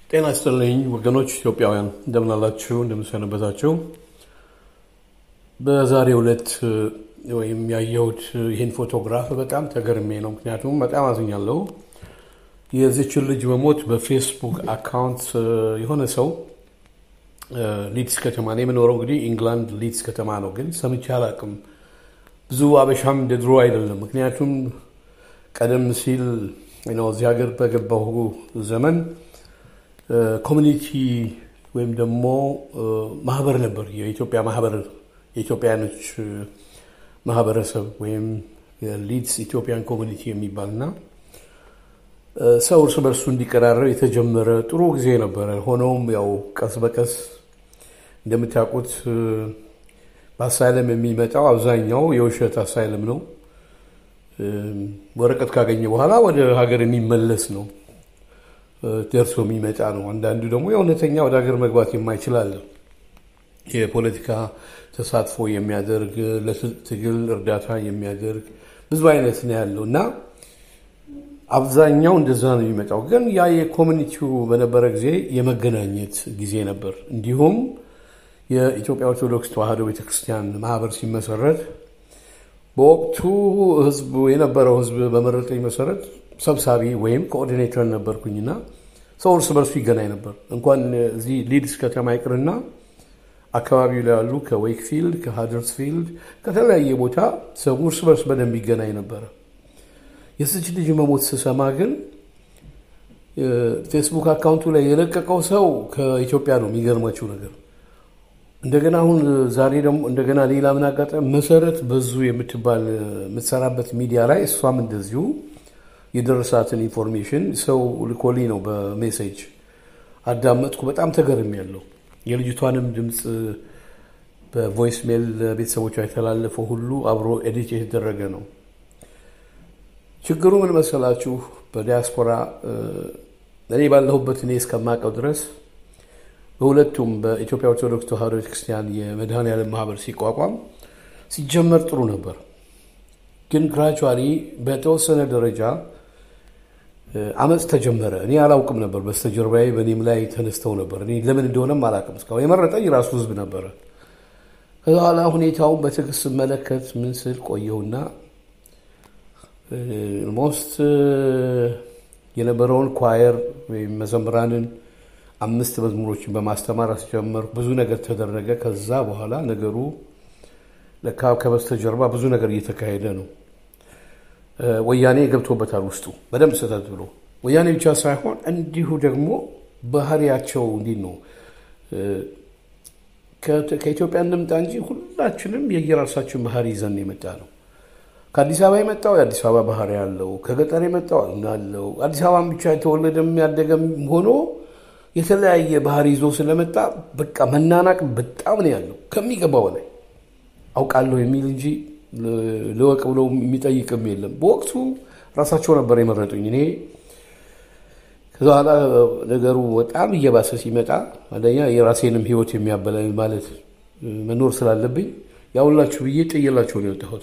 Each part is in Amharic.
ጤና ይስጥልኝ ወገኖች ኢትዮጵያውያን እንደምን አላችሁ? እንደምን ሰነበታችሁ? በዛሬው ዕለት ወይም ያየሁት ይህን ፎቶግራፍ በጣም ተገርሜ ነው። ምክንያቱም በጣም አዝኛለሁ። የዚችን ልጅ መሞት በፌስቡክ አካውንት የሆነ ሰው ሊድስ ከተማ ነው የምኖረው። እንግዲህ ኢንግላንድ ሊድስ ከተማ ነው፣ ግን ሰምቼ አላውቅም። ብዙ አበሻም እንደ ድሮ አይደለም። ምክንያቱም ቀደም ሲል እዚህ ሀገር በገባሁ ዘመን ኮሚኒቲ ወይም ደግሞ ማህበር ነበር። የኢትዮጵያ ማህበር የኢትዮጵያኖች ማህበረሰብ ወይም ሊድስ ኢትዮጵያን ኮሚኒቲ የሚባል እና ሰው እርስ በርሱ እንዲቀራረብ የተጀመረ ጥሩ ጊዜ ነበረ። ሆኖም ያው ቀስ በቀስ እንደምታውቁት በአሳይለም የሚመጣው አብዛኛው የውሸት አሳይለም ነው። ወረቀት ካገኘ በኋላ ወደ ሀገር የሚመለስ ነው ደርሶ የሚመጣ ነው። አንዳንዱ ደግሞ የእውነተኛ ወደ ሀገር መግባት የማይችል አለ። የፖለቲካ ተሳትፎ የሚያደርግ ለትግል እርዳታ የሚያደርግ ብዙ አይነት ነው ያለው እና አብዛኛው እንደዛ ነው የሚመጣው። ግን ያ የኮሚኒቲው በነበረ ጊዜ የመገናኘት ጊዜ ነበር። እንዲሁም የኢትዮጵያ ኦርቶዶክስ ተዋሕዶ ቤተክርስቲያን ማህበር ሲመሰረት በወቅቱ ህዝብ የነበረው ህዝብ በመረጠኝ መሰረት ሰብሳቢ ወይም ኮኦርዲኔተር ነበርኩኝና ሰው እርስ በርሱ ይገናኝ ነበር። እንኳን እዚህ ሊድስ ከተማ ይቅርና አካባቢው ላይ ያሉ ከዌክፊልድ፣ ከሃደርስፊልድ ከተለያየ ቦታ ሰው እርስ በርስ በደንብ ይገናኝ ነበረ። የስች ልጅ መሞት ስሰማ ግን ፌስቡክ አካውንቱ ላይ የለቀቀው ሰው ከኢትዮጵያ ነው። የሚገርማችሁ ነገር እንደገና አሁን ዛሬ ደግሞ እንደገና ሌላ ምን አጋጣሚ መሰረት በዙ የምትባል የምትሰራበት ሚዲያ ላይ እሷም እንደዚሁ የደረሳትን ኢንፎርሜሽን ሰው ልኮልኝ ነው በሜሴጅ አዳመጥኩ። በጣም ተገርም ያለው የልጅቷንም ድምፅ በቮይስ ሜል ቤተሰቦቿ የተላለፈው ሁሉ አብሮ ኤዲት የተደረገ ነው። ችግሩ ምን መሰላችሁ? በዲያስፖራ እኔ ባለሁበት እኔ እስከማውቀው ድረስ በሁለቱም በኢትዮጵያ ኦርቶዶክስ ተዋሕዶ ቤተክርስቲያን የመድኃኔዓለም ማህበር ሲቋቋም ሲጀመር ጥሩ ነበር። ግን ግራጁዋሊ በተወሰነ ደረጃ አመፅ ተጀመረ። እኔ አላውቅም ነበር። በስተጀርባዬ በእኔም ላይ ተነስተው ነበር። እኔ ለምን እንደሆነም አላውቅም። እስካሁን የመረጠኝ ራሱ ህዝብ ነበረ። ከዛ በኋላ ሁኔታውን በትዕግስት ስመለከት ምን ስል ቆየሁና ሞስት የነበረውን ኳየር ወይም መዘምራንን አምስት መዝሙሮችን በማስተማር አስጀመርኩ። ብዙ ነገር ተደረገ። ከዛ በኋላ ነገሩ ለካ ከበስተጀርባ ብዙ ነገር እየተካሄደ ነው። ወያኔ ገብቶበታል ውስጡ በደንብ ስህተት ብሎ ወያኔ ብቻ ሳይሆን እንዲሁ ደግሞ ባህሪያቸው እንዲህ ነው። ከኢትዮጵያ እንምጣ እንጂ ሁላችንም የየራሳችን ባህሪ ይዘን የመጣ ነው። ከአዲስ አበባ የመጣው የአዲስ አበባ ባህሪ ያለው፣ ከገጠር የመጣው አለው። አዲስ አበባን ብቻ የተወለደም ያደገም ሆኖ የተለያየ ባህሪ ይዞ ስለመጣ በቃ መናናቅ በጣም ነው ያለው ከሚገባው በላይ አውቃለሁ የሚል እንጂ ልወቅ ብሎ የሚጠይቅም የለም። በወቅቱ ራሳቸው ነበር የመረጡኝ። እኔ ከዛ በኋላ ነገሩ በጣም እየባሰ ሲመጣ አንደኛ የራሴንም ሕይወት የሚያበላኝ ማለት መኖር ስላለብኝ ያውላችሁ ብዬ ጥየላቸው ነው የወጣሁት።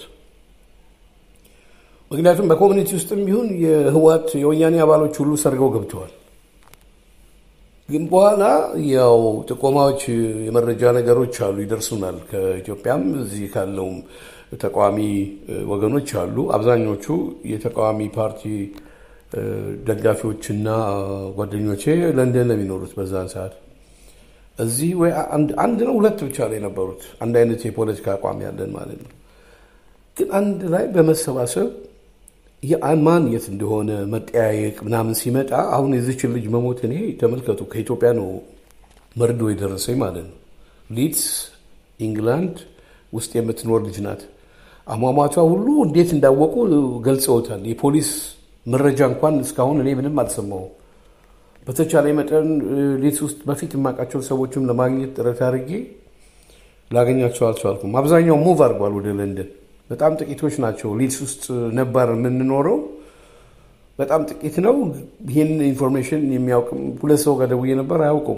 ምክንያቱም በኮሚኒቲ ውስጥም ቢሆን የህወሓት የወያኔ አባሎች ሁሉ ሰርገው ገብተዋል። ግን በኋላ ያው ጥቆማዎች፣ የመረጃ ነገሮች አሉ ይደርሱናል። ከኢትዮጵያም እዚህ ካለውም ተቃዋሚ ወገኖች አሉ። አብዛኞቹ የተቃዋሚ ፓርቲ ደጋፊዎችና ጓደኞቼ ለንደን ነው የሚኖሩት በዛን ሰዓት። እዚህ ወይ አንድ ነው ሁለት ብቻ ነው የነበሩት አንድ አይነት የፖለቲካ አቋም ያለን ማለት ነው። ግን አንድ ላይ በመሰባሰብ ማን የት እንደሆነ መጠያየቅ ምናምን ሲመጣ አሁን የዚችን ልጅ መሞት እኔ ተመልከቱ፣ ከኢትዮጵያ ነው መርዶ የደረሰኝ ማለት ነው። ሊድስ ኢንግላንድ ውስጥ የምትኖር ልጅ ናት። አሟሟቷ ሁሉ እንዴት እንዳወቁ ገልጸውታል። የፖሊስ መረጃ እንኳን እስካሁን እኔ ምንም አልሰማሁም። በተቻለ መጠን ሊድስ ውስጥ በፊት የማውቃቸው ሰዎችም ለማግኘት ጥረት አድርጌ ላገኛቸው አልቻልኩም። አብዛኛው ሙቭ አድርጓል ወደ ለንደን። በጣም ጥቂቶች ናቸው ሊድስ ውስጥ ነባር የምንኖረው በጣም ጥቂት ነው። ይህን ኢንፎርሜሽን የሚያውቅም ሁለት ሰው ጋር ደውዬ ነበር፣ አያውቁም።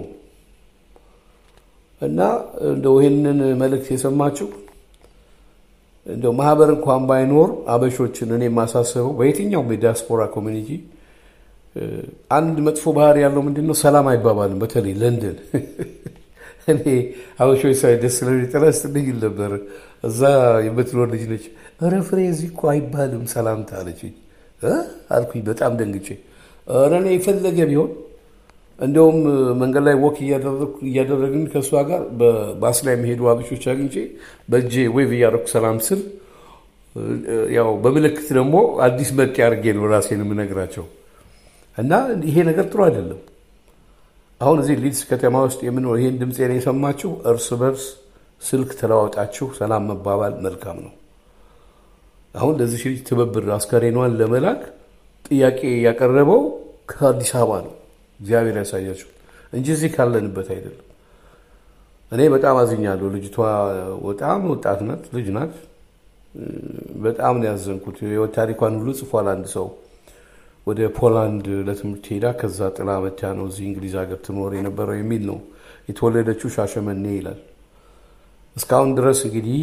እና እንደው ይህንን መልእክት የሰማችው እንደው ማህበር እንኳን ባይኖር አበሾችን እኔ የማሳስበው በየትኛውም የዲያስፖራ ኮሚኒቲ አንድ መጥፎ ባህሪ ያለው ምንድን ነው? ሰላም አይባባልም። በተለይ ለንደን እኔ አበሾች ሳይ ደስ ስለሚጠላ ስትልኝ ነበር። እዛ የምትኖር ልጅ ነች። ኧረ ፍሬ እዚህ እኮ አይባልም ሰላምታ አለችኝ። አልኩኝ በጣም ደንግጬ። ኧረ እኔ የፈለገ ቢሆን እንደውም መንገድ ላይ ወክ እያደረግን ከእሷ ጋር በባስ ላይ የሚሄዱ አበሾች አግኝቼ በእጄ ዌቭ እያደረኩ ሰላም ስል ያው በምልክት ደግሞ አዲስ መጤ አድርጌ ነው ራሴን የምነግራቸው እና ይሄ ነገር ጥሩ አይደለም። አሁን እዚህ ሊድስ ከተማ ውስጥ የምንኖር ይህን ድምፄን የሰማችሁ እርስ በርስ ስልክ ተለዋውጣችሁ ሰላም መባባል መልካም ነው። አሁን ለዚህ ልጅ ትብብር አስከሬኗን ለመላክ ጥያቄ ያቀረበው ከአዲስ አበባ ነው። እግዚአብሔር ያሳያችሁ እንጂ እዚህ ካለንበት አይደለም። እኔ በጣም አዝኛለሁ። ልጅቷ በጣም ወጣት ናት፣ ልጅ ናት። በጣም ነው ያዘንኩት። የህይወት ታሪኳን ሁሉ ጽፏል አንድ ሰው ወደ ፖላንድ ለትምህርት ሄዳ ከዛ ጥላ መታ ነው እዚህ እንግሊዝ ሀገር ትኖር የነበረው የሚል ነው። የተወለደችው ሻሸመኔ ይላል። እስካሁን ድረስ እንግዲህ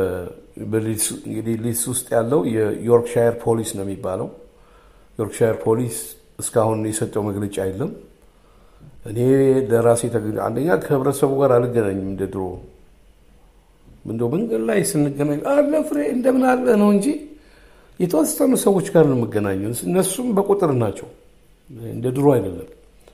ሊድስ ውስጥ ያለው የዮርክሻየር ፖሊስ ነው የሚባለው። ዮርክሻየር ፖሊስ እስካሁን የሰጠው መግለጫ የለም። እኔ ለራሴ አንደኛ ከህብረተሰቡ ጋር አልገናኝም እንደ ድሮ እንደው መንገድ ላይ ስንገናኝ አለ ፍሬ እንደምን አለ ነው እንጂ የተወሰኑ ሰዎች ጋር ነው የምገናኘው። እነሱም በቁጥር ናቸው፣ እንደ ድሮ አይደለም።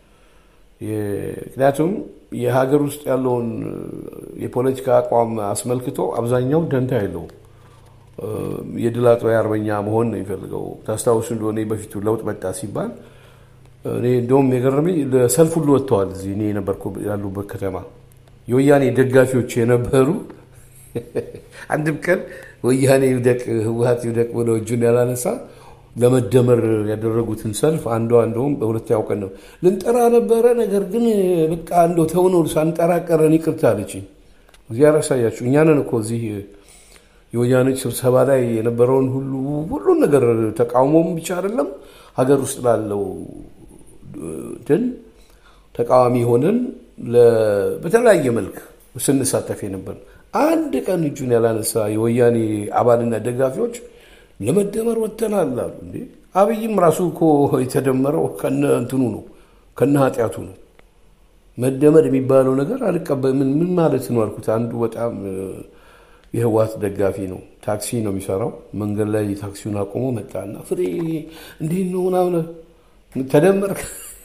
ምክንያቱም የሀገር ውስጥ ያለውን የፖለቲካ አቋም አስመልክቶ አብዛኛው ደንታ የለውም። የድል አጥባይ አርበኛ መሆን ነው የሚፈልገው። ታስታውሱ እንደሆነ በፊቱ ለውጥ መጣ ሲባል እኔ እንደውም የገረመኝ ለሰልፍ ሁሉ ወጥተዋል። እዚህ እኔ የነበርኩ ያሉበት ከተማ የወያኔ ደጋፊዎች የነበሩ አንድም ቀን ወያኔ ይውደቅ ህወሀት ይውደቅ ብለው እጁን ያላነሳ ለመደመር ያደረጉትን ሰልፍ አንዷ እንደውም በሁለተኛው ቀን ነው ልንጠራ ነበረ፣ ነገር ግን በቃ እንደው ተውነው ሳንጠራ ቀረን ይቅርታ አለችኝ። እግዚአብሔር ያሳያችሁ። እኛንን እኮ እዚህ የወያኔዎች ስብሰባ ላይ የነበረውን ሁሉ ሁሉን ነገር ተቃውሞም ብቻ አይደለም ሀገር ውስጥ ላለው ድን ተቃዋሚ ሆነን በተለያየ መልክ ስንሳተፍ የነበር አንድ ቀን እጁን ያላነሳ የወያኔ አባልና ደጋፊዎች ለመደመር ወጥተናል አሉ። እንዴ አብይም ራሱ እኮ የተደመረው ከነ እንትኑ ነው ከነ ኃጢአቱ ነው። መደመር የሚባለው ነገር አልቀበልም። ምን ማለት ነው አልኩት። አንዱ በጣም የህወሓት ደጋፊ ነው። ታክሲ ነው የሚሰራው። መንገድ ላይ ታክሲውን አቁሞ መጣና ፍሬ እንዲህ ነው ምናምን ተደመርክ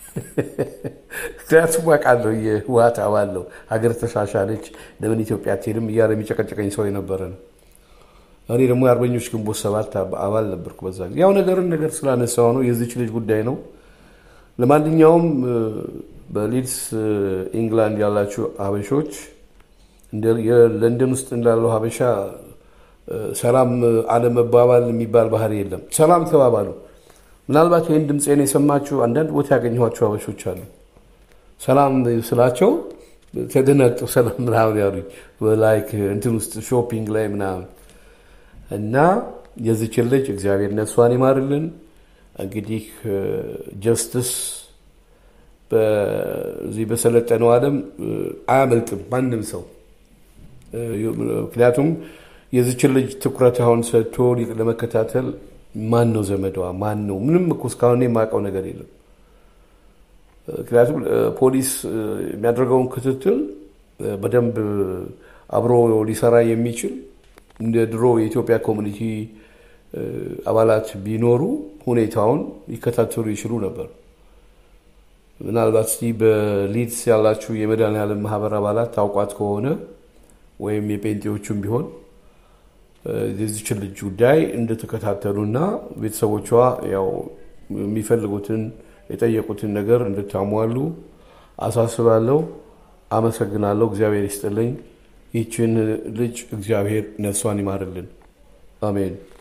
ምክንያቱም አውቃለሁ የህወሓት አባል ነው። ሀገር ተሻሻለች ለምን ኢትዮጵያ አትሄድም እያለ የሚጨቀጨቀኝ ሰው የነበረ ነው። እኔ ደግሞ የአርበኞች ግንቦት ሰባት አባል ነበርኩ በዛ ጊዜ። ያው ነገርን ነገር ስላነሳው ነው የዚች ልጅ ጉዳይ ነው። ለማንኛውም በሊድስ ኢንግላንድ ያላችሁ ሀበሾች ለንደን ውስጥ እንዳለው ሀበሻ ሰላም አለመባባል የሚባል ባህሪ የለም። ሰላም ተባባሉ። ምናልባት ይህን ድምፄን የሰማችሁ አንዳንድ ቦታ ያገኘኋቸው ሀበሾች አሉ። ሰላም ስላቸው ተደናግጠው ሰላም ምናምን ያሉኝ ላይክ እንትን ውስጥ ሾፒንግ ላይ ምናምን እና የዚችን ልጅ እግዚአብሔር ነፍሷን ይማርልን። እንግዲህ ጀስትስ በዚህ በሰለጠነው ዓለም አያመልጥም ማንም ሰው። ምክንያቱም የዚችን ልጅ ትኩረት አሁን ሰጥቶ ለመከታተል ማን ነው ዘመዷ? ማን ነው? ምንም እኮ እስካሁን የማውቀው ነገር የለም። ምክንያቱም ፖሊስ የሚያደርገውን ክትትል በደንብ አብሮ ሊሰራ የሚችል እንደ ድሮ የኢትዮጵያ ኮሚኒቲ አባላት ቢኖሩ ሁኔታውን ሊከታተሉ ይችሉ ነበር። ምናልባት እስቲ በሊድስ ያላችሁ የመድኃኔዓለም ማህበር አባላት ታውቋት ከሆነ ወይም የጴንጤዎቹም ቢሆን የዚችን ልጅ ጉዳይ እንደተከታተሉና ቤተሰቦቿ ያው የሚፈልጉትን የጠየቁትን ነገር እንድታሟሉ አሳስባለሁ። አመሰግናለሁ። እግዚአብሔር ይስጥልኝ። ይችን ልጅ እግዚአብሔር ነፍሷን ይማርልን። አሜን።